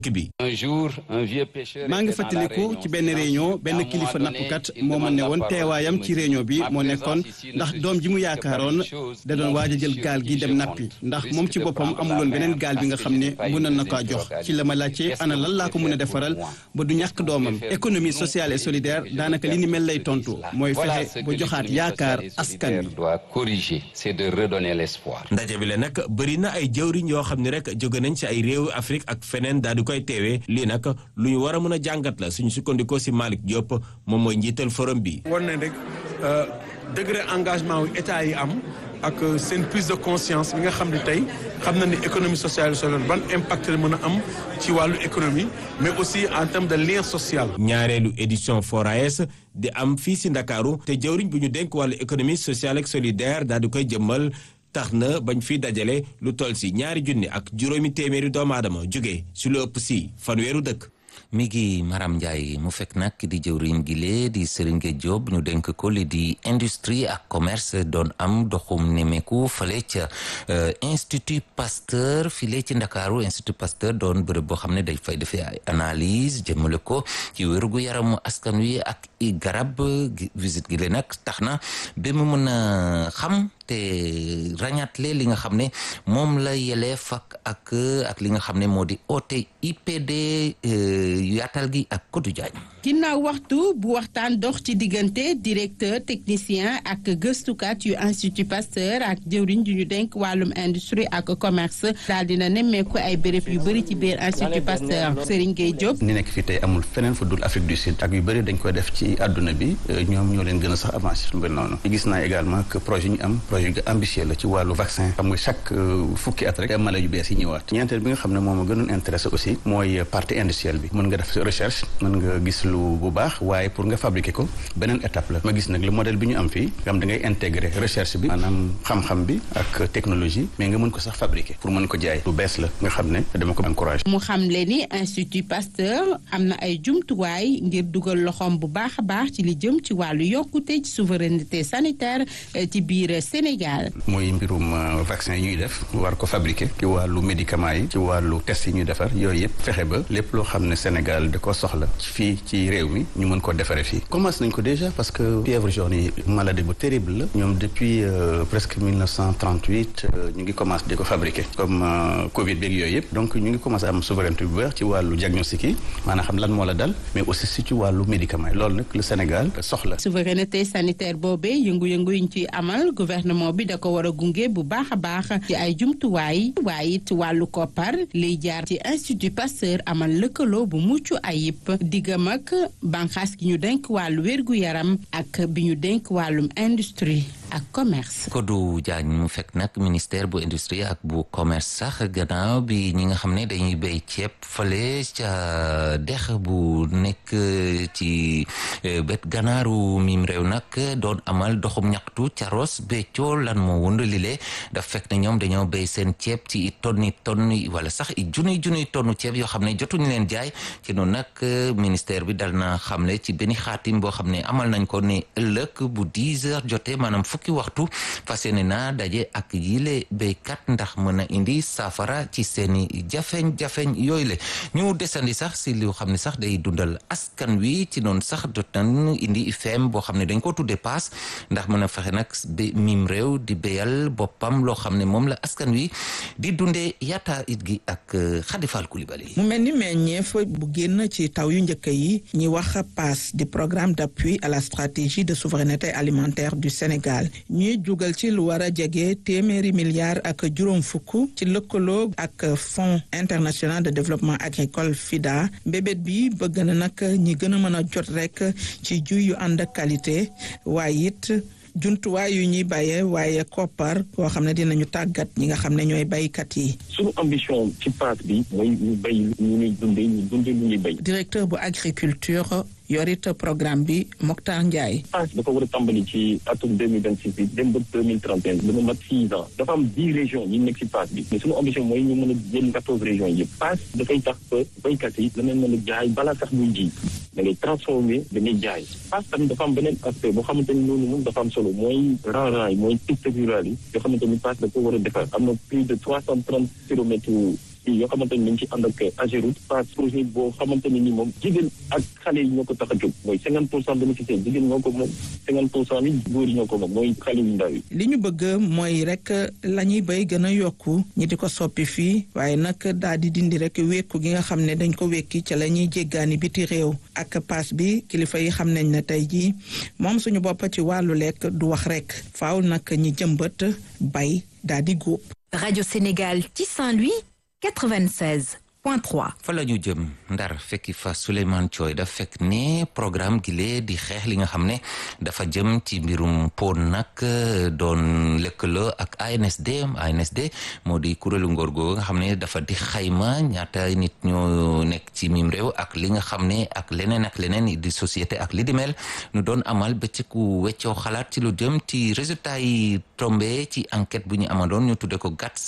bi. un jour un vieux pêcheur. maa ngi fàttaliku ci benn réunion benn kilifa nappkat moo ma ne woon teewaayam ci réunion bi moo nekkoon ndax doom ji mu yaakaaroon da doon waaj a jël gaal gi dem nappi ndax moom ci boppam amuloon beneen gaal bi nga xam ne mënoon na kaa jox ci la ma laajte ana lan laa ko mën a defaral ba du ñàkk doomam économie sociale et solidaire daanaka li ni mel lay tontu mooy fexe ba joxaat yaakaar askan wi. doit corriger c'est de redonner l'espoir. ndaje bi la nag bëri na ay jëwriñ yoo xam ne rek jóge nañ ci ay réewu Afrique ak feneen daal di koy teewee lii nag lu ñu war a mën a jàngat la suñu sukkandikoo si Malick Diop moom mooy njiital forum bi. war nañ rek degré engagement wu état yi am ak seen prise de conscience bi nga xam ne tey xam na ni économie sociale et solidaire ban impact la mën a am ci wàllu économie mais aussi en termes de lien social. ñaareelu édition FORAES di am fii si Ndakaaru te jëwriñ bu ñu dénk wàllu économie sociale ak solidaire daal di koy jëmmal. tax na bañ fi dajale lu toll si ñaari junni ak juróomi téeméeri doomu aadama jóge si lu ëpp si fanweeru dëkk. mi ngi Maram Ndiaye mu fekk nag di jëwriñ gi lee di Serigne Diop ñu dénk ko li di industrie ak commerce doon am doxum nemeku fale ca institut Pasteur file ci Ndakaaru institut Pasteur doon bërëb boo xam ne day fay defee ay analyse jëmale ko ci wérgu yaramu askan wi ak i garab visite gi lee nag tax na ba mu mën a xam te ràññaatle li nga xam ne moom la yeleef ak ak ak li nga xam ne moo di oote IPD yaatal gi ak Kodou Diagne. ginnaaw waxtu bu waxtaan dox ci diggante directeur technicien ak gëstukat yu institut Pasteur ak jëwriñ ju ñu denk wàllum industrie ak commerce daal dina nemmeeku ay béréb yu bëri ci biir institut Pasteur Serigne Gueye Diop. ni nekk fii tey amul feneen fu dul Afrique du Sud ak yu bëri dañ koy def ci àdduna bi ñoom ñoo leen gën a sax avancé su mel noonu gis naa également que projet ñu am projet yu ambitieux la ci wàllu vaccin xam nga chaque fukki at rek mala yu bees yi ñëwaat ñeenteel bi nga xam ne moom a gënoon intéressé aussi mooy partie industrielle bi mën nga def recherche mën nga gis lu bu baax waaye pour nga fabriquer ko beneen étape la ma gis nag le modèle bi ñu am fii nga xam da ngay intégrer recherche bi maanaam xam-xam bi ak technologie mais nga mën ko sax fabriquer pour mën ko jaay lu bees la nga xam ne dama ko encouragé mu xam le ni institut Pasteur am na ay jumtuwaay ngir dugal loxoom bu baax a baax ci li jëm ci wàllu yokkute ci souveraineté sanitaire ci biir Sénégal mooy mbirum vaccin yi ñuy def war ko fabriquer ci wàllu médicament yi ci wàllu test yi ñuy defar yooyu yëpp fexe ba lépp loo xam ne Sénégal da ko soxla fii ci réew mi ñu mën ko defaree fii commencé nañ ko déjà parce que fièvre jaune yi maladie bu terrible la ñoom depuis presque 1938 ñu ngi commencé di ko fabriquer comme Covid beeg yooyu yëpp donc ñu ngi commencé am souveraineté bu baax ci wàllu diagnostic yi maanaam xam lan moo la dal mais aussi si ci wàllu médicament yi loolu nag le Sénégal soxla. souveraineté sanitaire boobee yëngu-yëngu yi ñu ciy amal gouvernement bi da ko war a gunge bu baax a baax ci ay jumtuwaay waaye it wàllu koppar liy jaar ci institut Pasteur amal lëkkaloo bu mucc ayib diggam ak banqaas gi ñu denk wàllu wérgu yaram ak bi ñu denk wàllum industrie ak commerce. Kodou Diagne mu fekk nag ministère bu industrie ak bu commerce sax gannaaw bi ñi nga xam ne dañuy béy ceeb fale ca dex bu nekk ci bet gannaaru mim réew nag doon amal doxum ñaxtu ca Ross Béthio lan moo wund lile daf fekk ne ñoom dañoo béy seen ceeb ci i tonni tonni wala sax i junniy junniy tonnu ceeb yoo xam ne jotuñu leen jaay ci noonu nag ministère bi dal na xamle ci benn xaatim boo xam ne amal nañ ko ne ëllëg bu 10 heures jotee maanaam fukki waxtu fas yéene naa daje ak yile béykat ndax mën a indi saafara ci seeni jafeñ-jafeñ yooyu le ñu desandi sax si loo xam ne sax day dundal askan wi ci noonu sax jot nañ indi IFM boo xam ne dañ ko tudde paas ndax mën a fexe nag ba mim réew di béyal boppam loo xam ne moom la askan wi di dundee yaata it gi ak Khadifal Koulibaly mu mel ni meññeef bu génn ci taw yu njëkk yi ñi wax PAS di programme d'appui à la stratégie de souveraineté alimentaire du Sénégal ñuy jugal ci lu war a jege téeméeri milliards ak juróom fukk ci lëkkaloo ak fonds international de développement agricole FIDA mbébét bi bëgg na nag ñi gën a mën a jot rek ci jiw yu ànd ak qualité waaye it jumtuwaay yu ñuy bàyyee waaye koppar koo xam ne dinañu tàggat ñi nga xam ne ñooy baykat yi. suñu ambition ci paas bi mooy ñu béy ñu ñuy dundee ñu dundee lu ñuy béy. directeur bu agriculture yorit programme bi Mokhtar Ndiaye. paas dafa war a tàmbali ci atum deux mille vingt six bi dem ba deux mille trente et un dana mat six ans dafa am dix régions yi nekk ci paas bi mais suñu ambition mooy ñu mën a jël quatorze régions yëpp paas dafay tax ba béykat yi danañ mën a jaay balaa sax muy ji da ngay transformer da ngay jaay paas tamit dafa am beneen aspect boo xamante ni loolu moom dafa am solo mooy rang-rang yi mooy piste rurale yi yoo xamante ni paas da ko war a defar am na plus de trois cent trente kilomètres yoo xamante ni dañ ci ànd ak Ageroute pass projet boo xamante ne ni moom jigéen ak xale yi ñoo ko tax a jóg mooy cinquante pour cent bénéficiaires jigéen ñoo ko moom cinquante pour cent yi góor yi ñoo ko moom mooy xale yu ndaw yi li ñu bëgg mooy rek la ñuy béy gën a yokku ñi di ko soppi fii waaye nag daal di dindi rek wékku gi nga xam ne dañ ko wékki ca la ñuy jéggaani biti réew ak paas bi kilifa yi xam nañ ne tey jii moom suñu bopp ci wàllu lekk du wax rek faaw nag ñi jëmbat bay daal di góob. Radio Sénégal ci Saint-Louis 96. fa la ñu jëm ndar fekki fa Souleymane Thioy daf fekk ne programme gi lee di xeex li nga xam ne dafa jëm ci mbirum pon nag doon lëkkaloo ak ANSD ANSD moo di kuréelu ngóor googu nga xam ne dafa di xayma ñaata nit ñoo nekk ci mim réew ak li nga xam ne ak leneen ak leneen di société ak li di mel nu doon amal bëccëgu weccoo xalaat ci lu jëm ci résultat yi tombé ci enquête bu ñu amandoon ñu tudde ko GATS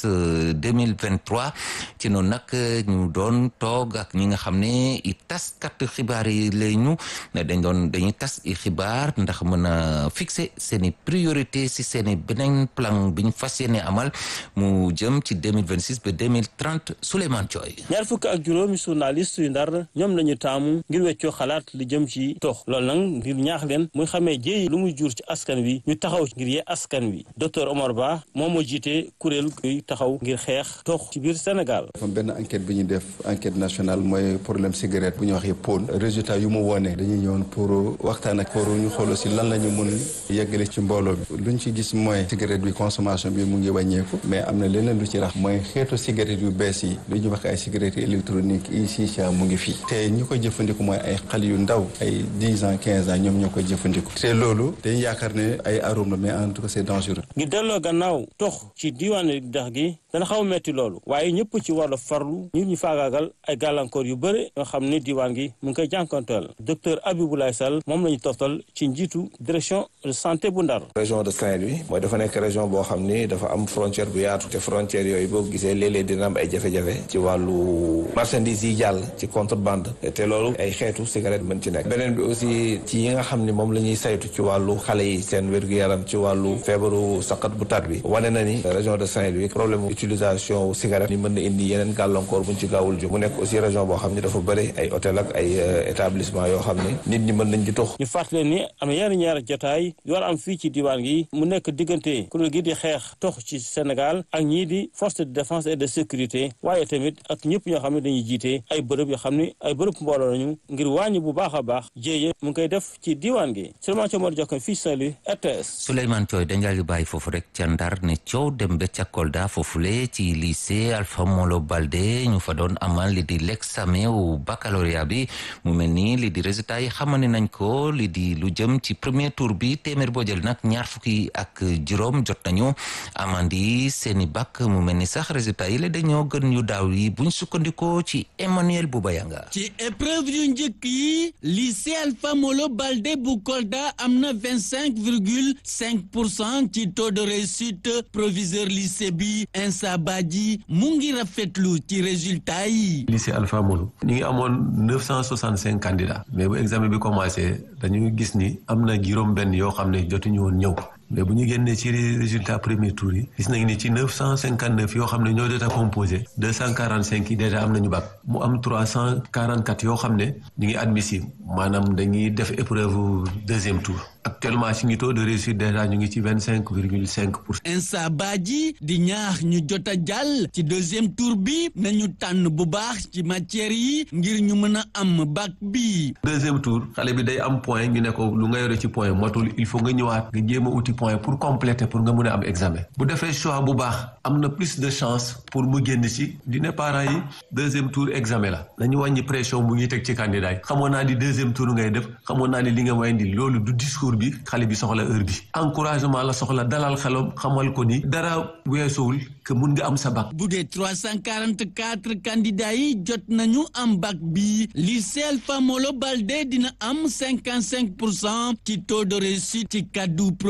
2023 ci noonu nag ñu doon toog ak ñi nga xam ne i taskat xibaar yi lay ñu dañ doon dañuy tas i xibaar ndax mën a fixer seen i priorité si seen i beneen plan bi ñu fas yéene amal mu jëm ci 2026 ba 2030 Souleymane Thioy ñaar fukk ak juróomi journaliste yu ndar ñoom lañu taamu ngir weccoo xalaat li jëm ci tox loolu nag ngir ñaax leen muy xamee jéey lu muy jur ci askan wi ñu taxaw ngir yee askan wi docteur Omar Ba moom moo jiite kuréel kuy taxaw ngir xeex tox ci biir Sénégal benn enquête bi ñu def enquête nationale mooy problème cigarette bu ñu waxee pon résultat yu mu wone dañuy ñëwoon pour waxtaan ak pour ñu xool aussi lan la ñu mun yeggale ci mbooloo bi luñ ci gis mooy cigarette bi consommation bi mu ngi wàññeeku mais am na leneen lu ci rax mooy xeetu cigarette yu bees yi lu ñu wax ay cigarette électronique yi shisha mu ngi fii te ñi koy jëfandiku mooy ay xale yu ndaw ay dix ans quinze ans ñoom ñoo koy jëfandiku te loolu dañu yaakaar ne ay arôme la mais en tout cas c'est dangereux ngir delloo gannaaw tox ci diwaanu dex gi dana xaw a metti loolu waaye ñëpp ci war a farlu ñu ñu faagaagal ay gàllankoor yu bëri nga xam ne diwaan gi mu ngi koy jànkonteel docteur Abiboulaye Sall moom la ñu toftal ci njiitu direction de santé bu Ndar région de Saint-Louis mooy dafa nekk région boo xam ni dafa am frontière bu yaatu te frontière yooyu boo gisee léeg-léeg dina am ay jafe-jafe ci wàllu marchandise yi jàll ci contrebande te loolu ay xeetu cigarette mën ci nekk beneen bi aussi ci yi nga xam ni moom la ñuy saytu ci wàllu xale yi seen wér-gu-yaram ci wàllu feebaru saqat bu tar bi wane na ni région de Saint-Louis problème utilisation wu cigarette ni mën na indi yeneen gàllankoor buñ ci gaawul jóg mu nekk aussi région boo xam ni dafa bëri ay hôtel ak ay établissement yoo xam ni nit ñi mën nañ di tox ñu fàttali ni am na yenn ñaari jotaay yu war a am fii ci diwaan gi mu nekk diggante kuréel gi di xeex tox ci Sénégal ak ñii di force de défense et de sécurité waaye tamit ak ñëpp ñoo xam ne dañuy jiite ay bërëb yoo xam ne ay bërëb mbooloo lañu ngir wàññi bu baax a baax jéeye mu ngi koy def ci diwaan gi Souleymane Thiaw Mor Jokko fii Saint-Louis RTS Souleymane Thioy dañ di bàyyi foofu rek ca Ndar ne coow dem ba ca Kolda foofule ci lycée Alpha Molo Baldé ñu fa doon amal li di l'examen wu baccalauréat bi mu mel ni li di résultat yi xamane nañ ko li di lu jëm ci premier tour bi téeméer boo jël nag ñaar fukki ak juróom jot nañu amandi seeni bac mu mel ni sax résultat yi la dañoo gën yu daaw yi buñ sukkandikoo ci Emmanuel Boubayanga ci épreuve yu njëkk yi lycée Alpha Molo Baldé bu Kolda am na vingt cinq virgule cinq pour cent ci taux de réussite proviseur lycée bi Insa Badji mu ngi rafetlu ci résultat yi. lycée Alpha Molo ñu ngi amoon neuf cent soixante cinq candidats mais bu examen bi commencé dañu gis ni am na juróom-benn yoo xam ne jotuñu woon ñëw. mais bu ñu génnee ci résultat premier tour yi gis nañu ni ci neuf cent cinquante neuf yoo xam ne ñoo jot a composé deux cent quarante cinq yi déjà am nañu bac mu am trois cent quarante quatre yoo xam ne ñu ngi admissible maanaam dañuy def épreuve deuxième tour actuellement ci ngi taux de réussite déjà ñu ngi ci vingt cinq virgule cinq pour cent. Insa Badji di ñaax ñu jot a jàll ci deuxième tour bi nañu tànn bu baax ci matière yi ngir ñu mën a am bac bi. deuxième tour xale bi day am point ñu ne ko lu nga yore ci point motul il faut nga ñëwaat nga jéem a uti point pour compléter pour nga mën a am examen bu defee choix bu baax am na plus de chance pour mu génn ci dina parents yi deuxième tour examen la nañu wàññi pression bu ñuy teg ci candidat yi xamoon naa ni deuxième tour ngay def xamoon naa ni li nga may indi loolu du discours bi xale bi soxla heure bi encouragement la soxla dalal xelam xamal ko ni dara weesuwul que mun nga am sa bac. bu dee trois cent quarante quatre candidats yi jot nañu am bac bi lycée Alpha Molo Baldé dina am cinquante cinq pour cent ci taux de réussite ci kaddu proviseur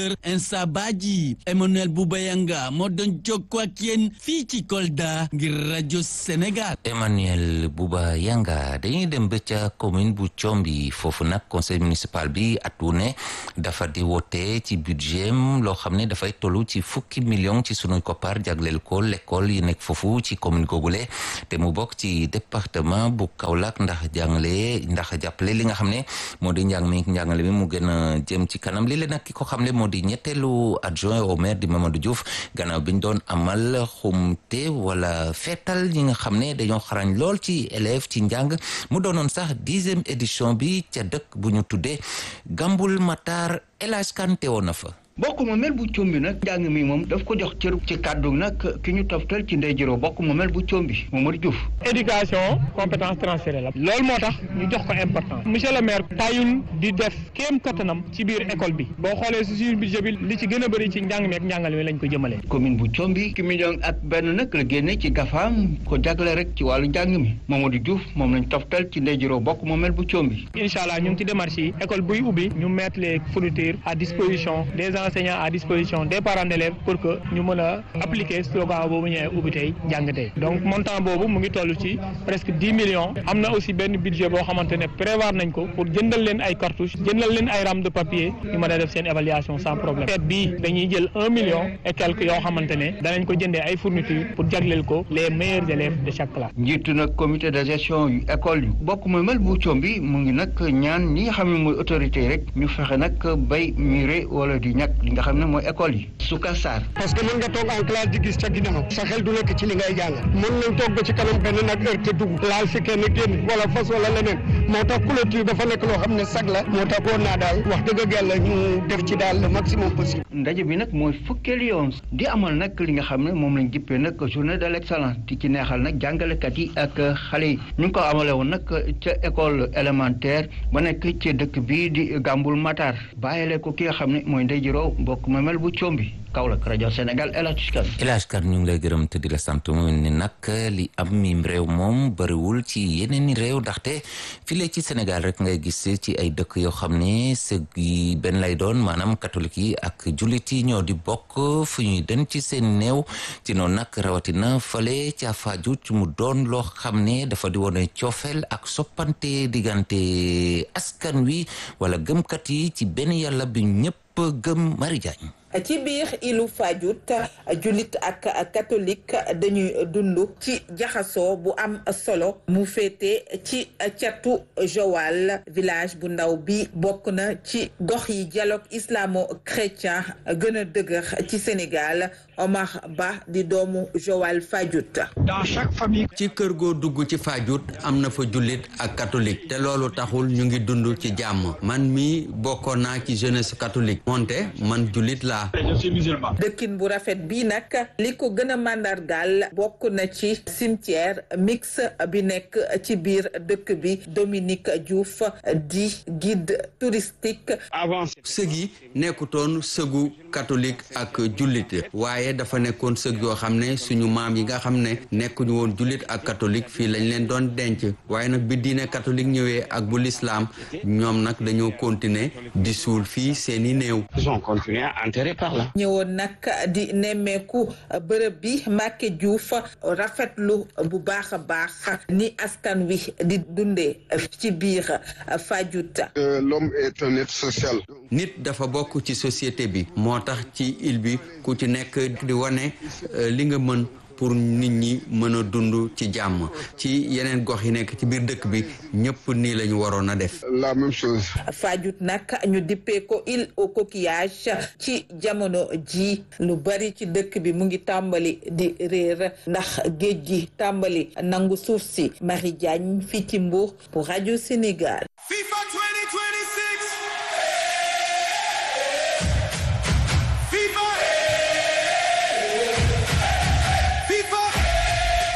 professeur Insa Badji Emmanuel Boubayanga moo doon jokkoo ak yéen fii ci Kolda ngir rajo Sénégal. Emmanuel Bouba Yanga dañuy dem ba ca commune bu Thiomby foofu nag conseil municipal bi at wu ne dafa di wote ci budget loo xam ne dafay tollu ci fukki million ci sunu koppar jagleel ko l'école yi nekk foofu ci commune googule te mu bokk ci département bu Kaolack ndax jàngale ndax jàppale li nga xam ne moo di njàng mi njàngale mi mu gën a jëm ci kanam li leen nag ki ko xam ne moo di ñetteelu adjoint au maire di Mamadou Diouf gannaaw bi ñu doon amal xumte wala feetal ñi nga xam ne dañoo xarañ lool ci élève ci njàng mu doonoon sax dixième édition bi ca dëkk bu ñu tuddee Gambul Matar El Hadj Kanté woon na fa bokk moomeel bu combi nag njàng mi moom daf ko jox cër ci kàddu nag ki ñu toftal ci ndey jëroo bokk moomeel bu combi Mamadou Diouf éducation compétence transférée la loolu moo tax ñu jox ko importance monsieur le maire tayul di def kéem kattanam ci biir école bi boo xoolee si suñu budget bi li ci gën a bëri ci njàng mi ak njàngale mi lañ ko jëmalee commune bu combi ki million ak benn nag la génne ci gafaam ko jagle rek ci wàllu njàng mi Mamadou Diouf moom lañ toftal ci ndey jëroo bokk moomeel bu combi incha allah ñu ngi ci démarche yi école buy ubbi ñu mettre les fournitures à disposition des enseignants à disposition des parents d'élèves pour que ñu mën a appliquer slogan boobu ñëwee ubbi tey jàng tey donc montant boobu mu ngi toll ci presque dix millions am na aussi benn budget boo xamante ne prévoir nañ ko pour jëndal leen ay cartouches jëndal leen ay rames de papier ñu mën a def seen évaluation sans problème fête bii dañuy jël un million et quelques yoo xamante ne danañ ko jëndee ay fournitures pour jagleel ko les meilleurs élèves de chaque classe. njiitu nag comité de gestion yu école yu bokk mooy mel bu Thiomby mu ngi nag ñaan ñi nga xam ne mooy autorité yi rek ñu fexe nag bay muré wala di ñàkk li nga xam ne mooy école yi Souka Sarr parce que mën nga toog en classe di gis ca ginnaaw sa xel du nekk ci li ngay jàng mën nañ toog ba ci kanam benn nag heure te dugg laal fi kenn génn wala fas wala leneen moo tax clôture dafa nekk loo xam ne sag la moo tax woon naa daal wax dëgg yàlla ñu def ci daal le maximum possible ndaje bi nag mooy fukkeelu yoon di amal nag li nga xam ne moom lañ jippee nag journée de l'excellence di ci neexal nag jàngalekat yi ak xale yi ñu ngi ko amale woon nag ca école élémentaire ba nekk ci dëkk bii di Gambul Matar bàyyile ko ki nga xam ne mooy ndey jiroo mbokk ma mel bu Thiomby Kaolack rajo Sénégal El Hadj Kane El Hadj Kane ñu ngi lay gërëm te di la sant mu ne nag li am mim réew moom bëriwul ci yeneen i réew ndaxte fii ci Sénégal rek ngay gis ci ay dëkk yoo xam ne sëg yi benn lay doon maanaam catholique yi ak jullit yi ñoo di bokk fu ñuy den ci seen néew ci noonu nag rawatina fale ca Fadiouth mu doon loo xam ne dafa di wone coofeel ak soppante diggante askan wi wala gëmkat yi ci benn yàlla bi ñëpp gëm Marie Diagne ci biir ilu Fadiouth jullit ak catholique dañuy dund ci jaxasoo bu am solo mu féete ci catu Joal village bu ndaw bi bokk na ci gox yi dialogue islamo-chrétien gën a dëgër ci Sénégal Omar Ba di doomu Joal Fadiouth. dans chaque famille. ci kër goo dugg ci Fadiouth am na fa jullit ak catholique te loolu taxul ñu ngi dund ci jàmm man mi bokkoon naa ci jeunesse catholique moonte man jullit laa dëkkin bu rafet bii nag li ko gën a màndargaal bokk na ci cimetière mix bi nekk ci biir dëkk bi Dominique Diouf di guide touristique sëg yi nekkutoon sëgu catholique ak jullit waaye dafa nekkoon sëg yoo xam ne suñu maam yi nga xam ne nekkuñu woon jullit ak catholique fii lañ leen doon denc waaye nag bi diine catholique ñëwee ak bu lislaam ñoom nag dañoo continuer di suul fii seeni néew ñëwoon nag di nemmeeku bërëb bi Mbacke Diouf rafetlu bu baax a baax ni askan wi di dundee ci biir Fadiouth. l'homme est un être social. nit dafa bokk ci société bi moo tax ci île bi ku ci nekk di wane li nga mën pour nit ñi mën a dund ci jàmm ci yeneen gox yi nekk ci biir dëkk bi ñëpp nii la ñu waroon a def. la même chose. Fadiouth nag ñu dippee ko île au coquillage ci jamono ji lu bari ci dëkk bi mu ngi tàmbali di réer ndax géej gi tàmbali nangu suuf si Marie Diagne fii ci Mbour pour rajo Sénégal. FIFA 2026. FIFA. FIFA.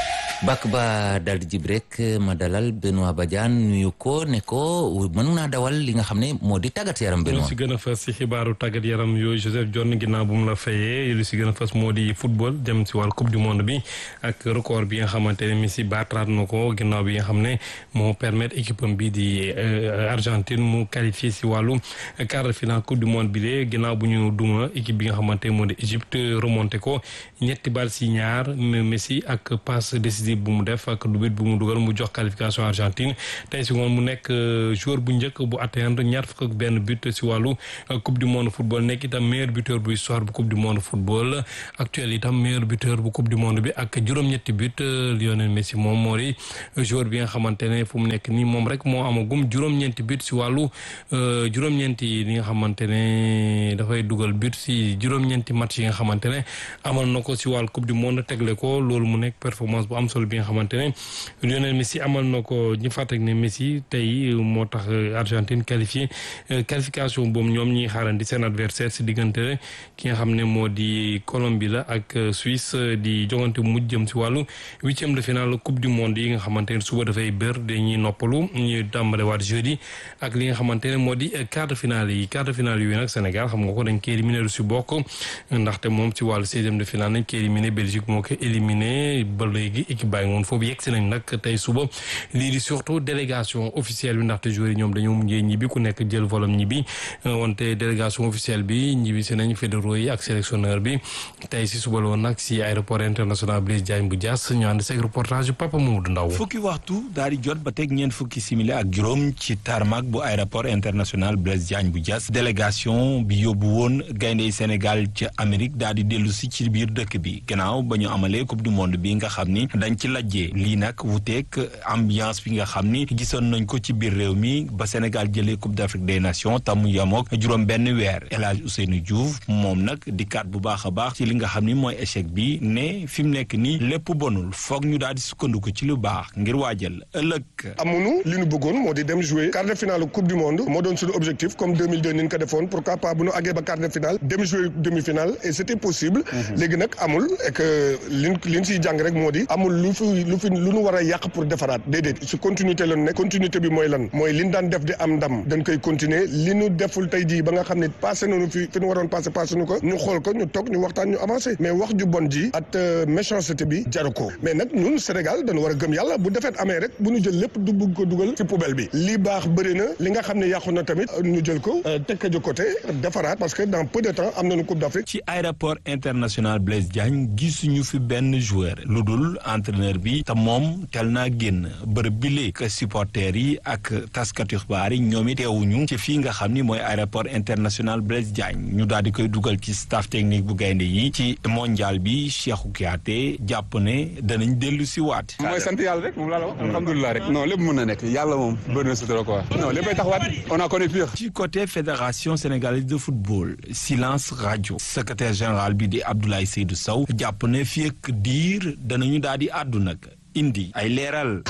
bàkk ba dal di jib rek ma dalal Benoît Badiane nuyu ko ne ko mën naa dawal li nga xam ne moo di tàggat yaram Benoît. lu si gën a fës si xibaaru tàggat yaram yooyu Joseph John ginnaaw bu mu la fayee lu si gën a fës moo di football jëm si wàllu coupe du monde bi ak record bi nga xamante ne Messi baataraat na ko ginnaaw bi nga xam ne moo permettre équipe am bi di Argentine mu qualifié si wàllu quart de finale coupe du monde bi de ginnaaw bu ñu duma équipe bi nga xamante moo di Égypte remonté ko ñetti bal si ñaar Messi ak passe décisive bu mu def ak dubit bu mu dugal mu jox qualification Argentine tey si ngoon mu nekk joueur bu njëkk bu atteindre ñaar fukk ak benn but si wàllu coupe du monde football nekk itam meilleur buteur bu histoire bu coupe du monde football actuel itam meilleur buteur bu coupe du monde bi ak juróom-ñetti but Lionel Messi moom moo di joueur bi nga xamante ne fu mu nekk nii moom rek moo amagum juróom-ñeenti but si wàllu juróom-ñeenti li nga xamante ne dafay dugal but si juróom-ñeenti match yi nga xamante ne amal na ko si wàllu coupe du monde tegle ko loolu mu nekk performance bu am solo bi nga xamante ne Lionel Messi amal na ko ñu fàttali ne Messi tey moo tax Argentine qualifié qualification boobu ñoom ñuy xaarandi seen adversaire si diggante ki nga xam ne moo di Colombie la ak Suisse di jogante mujj jëm si wàllu huitième de finale coupe du monde yi nga xamante ne suba dafay bër dañuy noppalu ñuy tàmbale waat jeudi ak li nga xamante ne moo di quart de finale yi quart de finale yooyu nag Sénégal xam nga ko dañ koy éliminé lu si bokk ndaxte moom si wàllu seizième de finale nañ koy éliminé Belgique moo ko éliminé ba léegi équipe bàyyi ngoon foofu yegg si nañ nag tey suba lii di surtout délégation officielle bi ndaxte joueurs yi ñoom dañoo mujjee ñibbi ku nekk jël volam ñibbi wante délégation officielle bi ñibbi si nañ fédéraux yi ak sélectionneur bi tey si suba la woon nag si aéroport international Blaise Diagne bu Diass ñu ànd seeg reportage yu Papa Mamadou Ndaw fukki waxtu daal di jot ba teg ñeent fukki simili ak juróom ci tarmac bu aéroport international Blaise Diagne bu Diass délégation bi yóbbu woon gayndey Sénégal ca Amérique daal di dellu si ci biir dëkk bi gannaaw ba ñu amalee coupe du monde bi nga xam ni dañ ci lajjee lii nag wuteeg ambiance bi nga xam ni gisoon nañ ko ci biir réew mi ba Sénégal jëlee coupe d'Afrique des nations tamu yamook juróom benn weer El Hadj Ousseynou Diouf moom nag di kat bu baax a baax ci li nga xam ni mooy échec bi ne fi mu nekk nii lépp bonul foog ñu daal di sukkandiku ci lu baax ngir waajal ëllëg. amunu li ñu bëggoon moo di dem jouer quart de finale coupe du monde moo doon suñu objectif comme 2002 ni ñu ko defoon pourquoi pas bu ñu àggee ba quart de finale dem jouer demi finale et c'était possible. léegi nag amul et que liñ liñ siy jàng rek moo di amul lu fi lu fi lu ñu war a yàq pour defaraat déedéet si continuité la nekk continuité bi mooy lan mooy liñ daan def di am ndam dañ koy continuer li ñu deful tey jii ba nga xam ne passé nañu fi fi ñu waroon passé passé nu ko ñu xool ko ñu toog ñu waxtaan ñu avancé mais wax ju bon ji at méchanceté bi jaru ko mais nag ñun Sénégal dañu war a gëm yàlla bu defet amee rek bu ñu jël lépp du bugg ko dugal ci poubelle bi li baax bëri na li nga xam ne yàqu na tamit ñu jël ko teg ko de côté defaraat parce que dans peu de temps am nañu coupe d'Afrique ci aéroport international Blaise Diagne gisuñu fi benn joueur lu dul entraîneur bi te moom tel naa génn bërëb bi léegi supporters yi ak taskatu xibaar yi ñoom it teewuñu ci fii nga xam ni mooy aéroport international Blaise Diagne ñu daal di koy dugal ci staff technique bu gaynde yi ci mondial bi Cheikhou Kouyaté jàpp ne danañ dellu si waat. mooy sant yàlla rek moom laa la wax alhamdulilah rek non lépp mën na nekk yàlla moom bëri na sutura quoi non léppay taxawaat on a connu pire. ci côté fédération sénégalaise de football silence radio secrétaire général bi di Abdoulaye Seydou Sow jàpp ne fii ak diir danañu daal di àddu nag indi ay leeral.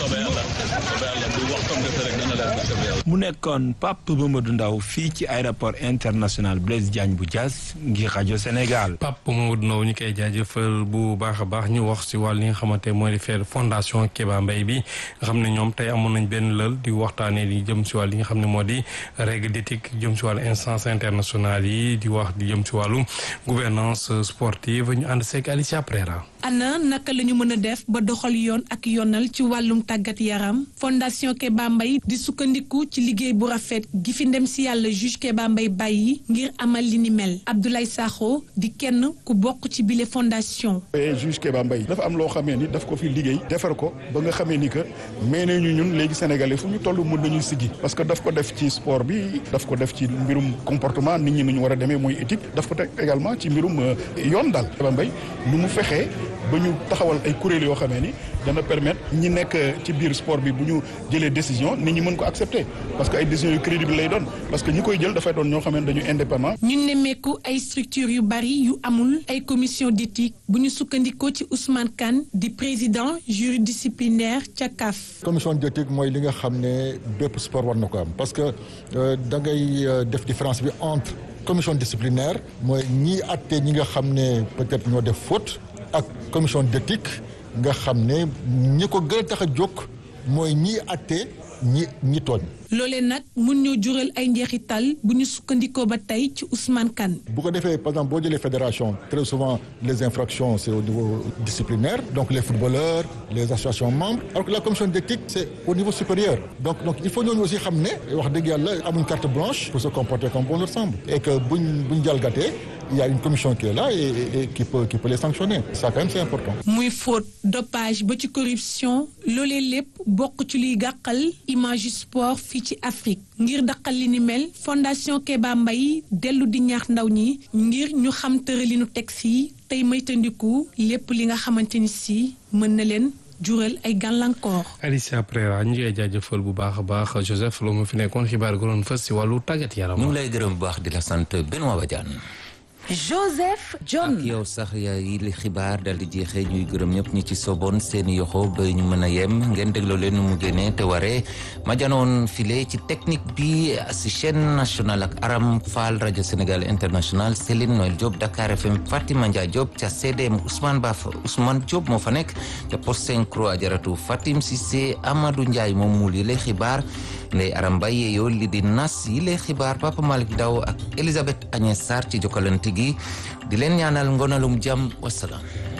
mu nekkoon Pape Mamadou Ndaw fii ci aéroport international Blaise Diagne bu Diass ngir rajo Sénégal. Pape Mamadou Ndaw ñu koy jaajëfal bu baax a baax ñu wax si wàll li nga xamante mooy di faire fondation Kéba Mbaye bi nga xam ne ñoom tey amoon nañ benn lël di waxtaanee di jëm si wàll li nga xam ne moo di règle d'éthique jëm si wàllu instance internationale yi di wax di jëm si wàllu gouvernance sportive ñu ànd seeg Alicia Prera. ana naka la ñu mën a def ba doxal yoon ak yoonal ci wàllum tàggat yaram fondation Kéba Mbaye di sukkandiku ci liggéey bu rafet gi fi ndem si yàlla juge Kéba Mbaye bàyyi ngir amal li ni mel Abdoulaye Sakho di kenn ku bokk ci bile fondation. juge Kéba Mbaye dafa am loo xamee ni daf ko fi liggéey defar ko ba nga xamee ni que mais ne ñu ñun léegi sénégalais fu ñu toll mën nañu siggi parce que daf ko def ci sport bi daf ko def ci mbirum comportement nit ñi nu ñu war a demee mooy éthique daf ko teg également ci mbirum yoon daal Kéba Mbaye nu mu fexee ba ñu taxawal ay kuréel yoo xamee ni dana permettre ñi nekk ci biir sport bi bu ñu jëlee décision nit ñi mën ko accepter parce que ay décisions yu crédible lay doon parce que ñi koy jël dafay doon ñoo xamee ne dañu indépendant. ñu nemmeeku ay structures yu bari yu amul ay commission d'éthique bu ñu sukkandikoo ci Ousmane Kane di président juridisciplinaire ca CAF. commission d'éthique mooy li nga xam ne bépp sport war na ko am parce que da ngay def différence bi entre commission disciplinaire mooy ñiy àtte ñi nga xam ne peut-être ñoo def faute. ak commission d'éthique nga xam ne ñi ko gën a tax a jóg mooy ñiy atte ñi ñi tooñ. loolee nag mun ñoo jural ay njeexital bu ñu sukkandikoo ba tey ci Ousmane Kane. bu ko defee par exemple boo jëlee fédération très souvent les infractions c'est au niveau disciplinaire donc les footballeurs les associations membres alors que la commission d'éthique c'est au niveau supérieur donc donc il faut ñooñu aussi xam ne wax dëgg yàlla amuñ carte blanche pour se comporter comme bon leur semble et que buñ buñ jalgatee il y a une commission qui est là et, et, et qui peut qui peut les sanctionner ça quand même c'est important. muy faute dopage ba ci corruption loolee lépp bokk ci liy gàqal image sport fii ci Afrique ngir daqal li ni mel fondation Keba Mbaye dellu di ñaax ndaw ñi ngir ñu xam tëralinu texte yi tey moytandiku lépp li nga xamante ni si mën na leen jural ay gàllankoor. Alicia Prera ñu ngi lay jaajëfal bu baax a baax Joseph Lo ma fi nekkoon xibaar gu doon fës si wàllu tàggat yaram. ñu ngi lay gërëm bu baax di la sant Benoît Badiane. Joseph John. ak yow sax yaay li xibaar dal di jeexee ñuy gërëm ñëpp ñi ci soboon seeni yoxo ba ñu mën a yem ngeen dégloo leen nu mu génnee te waree ma janoon file ci technique bi si chaîne nationale ak Aram Fall rajo Sénégal international Céline Noël Diop Dakar FM Fatima Ndia Diop ca CDM Ousmane Ba Ousmane Diop moo fa nekk ca post synchro ajaratu Fatim Cissé Amadou Ndiaye moom muul yi lay xibaar Ndeye Aram Mbaye yeeyoo li di nas yi lay xibaar Papa Malick Ndaw ak Elisabeth Agnès Sarr ci jokkalante gi di leen ñaanal ngonalum jàmm wasalaam